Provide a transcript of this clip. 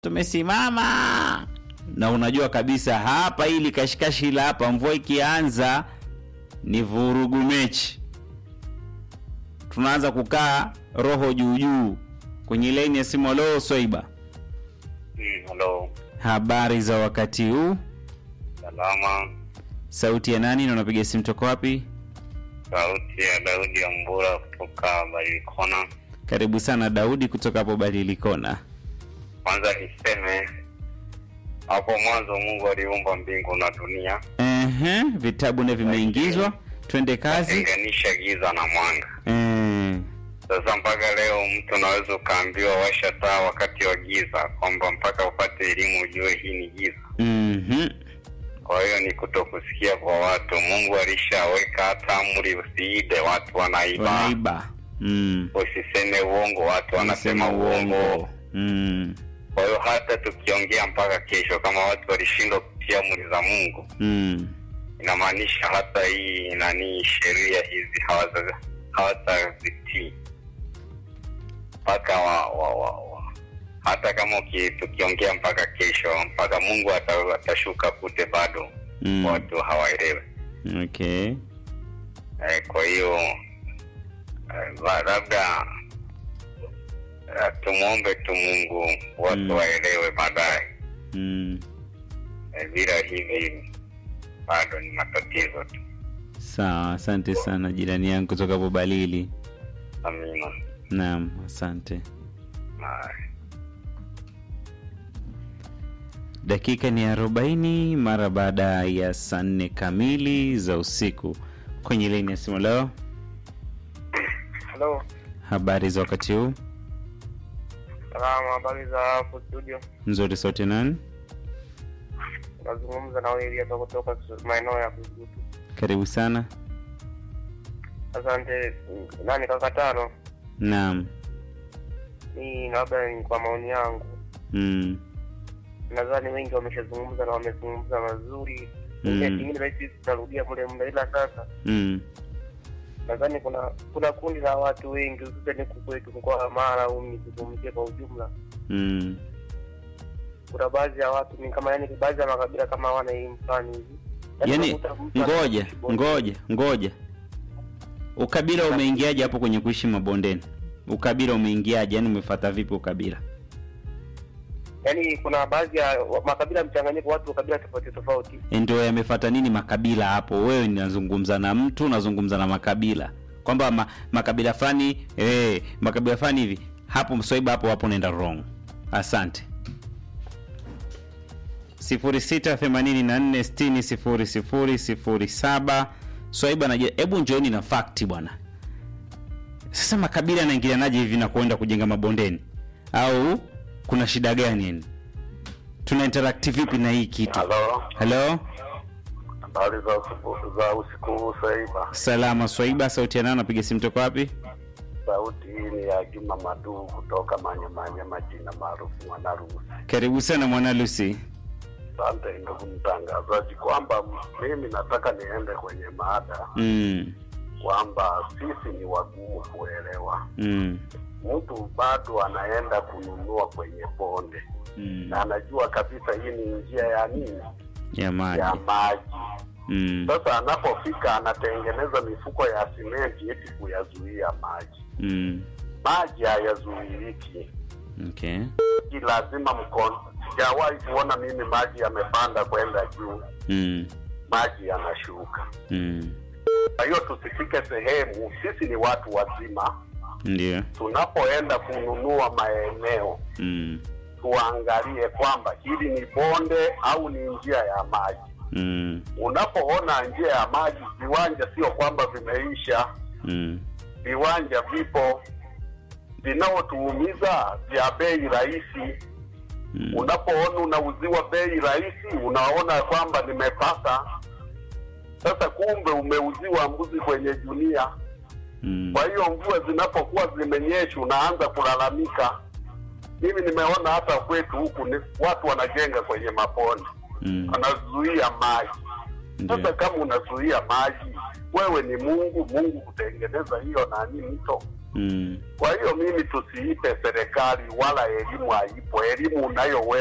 tumesimama na unajua kabisa hapa ili kashikashi la hapa mvua ikianza ni vurugu mechi tunaanza kukaa roho juu juu kwenye laini ya simu loo swaiba Mm, Hello, habari za wakati huu salama. sauti ya nani na unapiga simu toko wapi Sauti ya Daudi Ambura kutoka Barikona. karibu sana daudi kutoka hapo badilikona Kwanza niseme hapo mwanzo Mungu aliumba mbingu na dunia, Ehe, vitabu ndio vimeingizwa twende kazi tenganisha giza na mwanga. Eh, Sasa mpaka leo mtu unaweza ukaambiwa washa taa wakati wa giza, kwamba mpaka upate elimu ujue hii ni giza. mhm. Kwa hiyo ni kutokusikia kwa watu. Mungu alishaweka hata amri, usiibe, watu wanaiba. wanaiba mm. Usiseme uongo, watu wanasema uongo. mm. Kwa hiyo hata tukiongea mpaka kesho, kama watu walishindwa kutia amri za Mungu, Mm. inamaanisha hata hii nani sheria hizi hawaza- hawatazitii mpaka wa, wa, wa, wa. hata kama uki- tukiongea mpaka kesho, mpaka Mungu ata- atashuka kute, bado Mm. watu hawaelewe. okay Eh, kwa hiyo eh, la- labda eh, tumwombe tu Mungu watu Mm. waelewe baadaye. mm. Eh, bila hivi bado ni matatizo tu. sawa asante sana jirani yangu kutoka hapo balili Amina. naam asante Haya. dakika ni arobaini mara baada ya saa nne kamili za usiku kwenye leni ya simu leo Halo, habari za wakati huu salama. Habari za hapo studio? nzuri sauti nani Nazungumza na Elia toka kutoka maeneo ya Kugutu. karibu sana Asante. Nani kakatano? naam Ni labda ni kwa maoni yangu, mm. nadhani wengi wameshazungumza na wamezungumza mazuri. Mm. Ile kingine basi tutarudia mule muda, ila sasa Mm. nadhani kuna kuna kundi la watu wengi hususani huku kwetu mkoa wa Mara au nizungumzie kwa ujumla, Mm. kuna baadhi ya watu ni kama yani, baadhi ya makabila kama hawana hii mfano hivi yaani unakuta mtu ngoja anaishi bondeni. ngoja ngoja ukabila umeingiaje hapo kwenye kuishi mabondeni ukabila umeingiaje yani umefata vipi ukabila yaani kuna baadhi ya wa- makabila mchanganyiko watu wa kabila tofauti tofauti ndio yamefata nini makabila hapo wewe ninazungumza na mtu nazungumza na makabila kwamba ma, makabila fulani eh, makabila fulani hivi hapo swaiba hapo hapo naenda wrong asante 0684600007 swaiba naje hebu njooni na fakti bwana sasa makabila yanaingilianaje hivi na kuenda kujenga mabondeni au kuna shida gani yani tuna interact vipi na hii kitu Halo, halo habari za usiku, za usiku huu Saiba. salama swaiba sauti ya nao napiga simu toko wapi Sauti hii ni ya Juma Maduu kutoka Manyamanya, majina maarufu Mwanarusi. karibu sana mwana lucy Asante ndugu mtangazaji, kwamba mimi nataka niende kwenye maada mm, kwamba sisi ni wagumu kuelewa. mm, Mtu bado anaenda kununua kwenye bonde mm. na anajua kabisa hii ni njia ya nini, ya maji ya maji. mm, Sasa anapofika anatengeneza mifuko ya simenti eti kuyazuia maji. mm. Maji hayazuiliki, okay Hii lazima mkono. Sijawahi kuona mimi maji yamepanda kwenda juu, mm, maji yanashuka. mm. Kwa hiyo tusifike sehemu, sisi ni watu wazima, ndio tunapoenda kununua maeneo mm, tuangalie kwamba hili ni bonde au ni njia ya maji. mm, Unapoona njia ya maji, viwanja sio kwamba vimeisha, mm. viwanja vipo vinaotuumiza vya bei rahisi. Mm. Unapoona unauziwa bei rahisi, unaona kwamba nimepata. Sasa kumbe umeuziwa mbuzi kwenye junia. Mm. Kwa hiyo mvua zinapokuwa zimenyesha, unaanza kulalamika. Mimi nimeona hata kwetu huku ni watu wanajenga kwenye maponi, Mm. wanazuia maji. Sasa ndio kama unazuia maji, wewe ni Mungu, Mungu kutengeneza hiyo nani mto mm. Kwa hiyo mimi tusiipe serikali wala elimu haipo, elimu unayo wewe